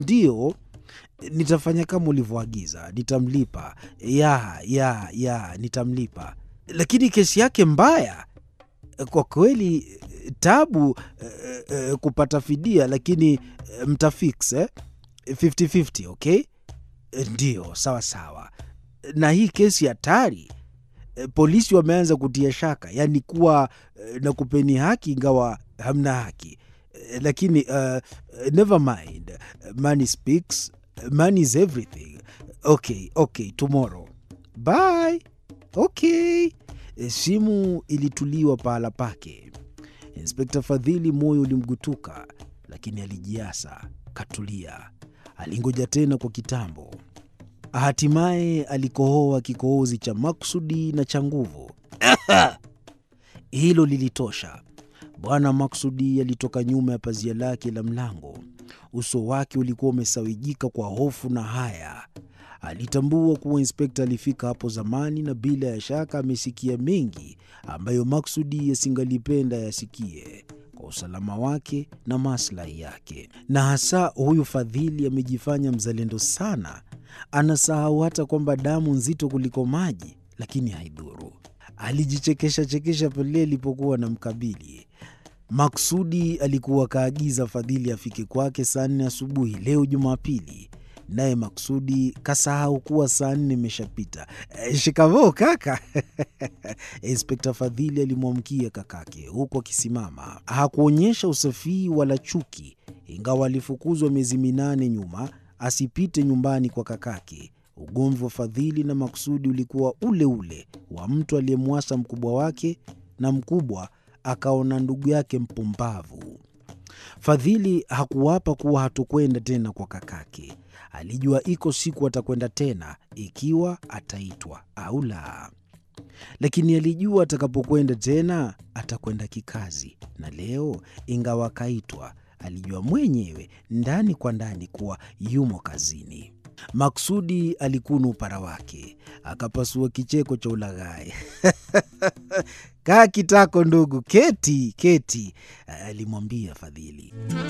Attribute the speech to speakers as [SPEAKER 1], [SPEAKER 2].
[SPEAKER 1] Ndiyo, nitafanya kama ulivyoagiza, nitamlipa. Ya, ya, ya, nitamlipa. Lakini kesi yake mbaya kwa kweli, tabu eh, eh, kupata fidia, lakini eh, mtafix eh? 50-50, okay? Eh, Ndiyo, sawa sawa. Na hii kesi hatari eh, polisi wameanza kutia shaka, yaani kuwa eh, na kupeni haki ingawa hamna haki eh, lakini uh, never mind, money speaks, money is everything. Okay, okay, tomorrow. Bye. Okay. E, Simu ilituliwa pahala pake. Inspekta Fadhili moyo ulimgutuka, lakini alijiasa, katulia. Alingoja tena kwa kitambo. Hatimaye alikohoa kikohozi cha maksudi na cha nguvu. Hilo lilitosha. Bwana Maksudi alitoka nyuma ya pazia lake la mlango. Uso wake ulikuwa umesawijika kwa hofu na haya. Alitambua kuwa inspekta alifika hapo zamani na bila ya shaka amesikia mengi ambayo Maksudi yasingalipenda yasikie kwa usalama wake na maslahi yake. Na hasa huyu Fadhili amejifanya mzalendo sana, anasahau hata kwamba damu nzito kuliko maji, lakini haidhuru. Alijichekesha chekesha pale alipokuwa na mkabili. Maksudi alikuwa kaagiza Fadhili afike kwake saa nne asubuhi leo Jumapili, naye Maksudi kasahau kuwa saa nne imeshapita. E, shikamoo kaka. Inspekta Fadhili alimwamkia kakake huku akisimama. Hakuonyesha usafii wala chuki, ingawa alifukuzwa miezi minane nyuma asipite nyumbani kwa kakake. Ugomvi wa Fadhili na Maksudi ulikuwa ule ule wa mtu aliyemwasa mkubwa wake na mkubwa akaona ndugu yake mpumbavu. Fadhili hakuwapa kuwa hatokwenda tena kwa kakake. Alijua iko siku atakwenda tena, ikiwa ataitwa au la. Lakini alijua atakapokwenda tena atakwenda kikazi, na leo, ingawa akaitwa, alijua mwenyewe ndani kwa ndani kuwa yumo kazini. Maksudi alikuna upara wake, akapasua kicheko cha ulaghai. Kaa kitako ndugu, keti keti, alimwambia Fadhili.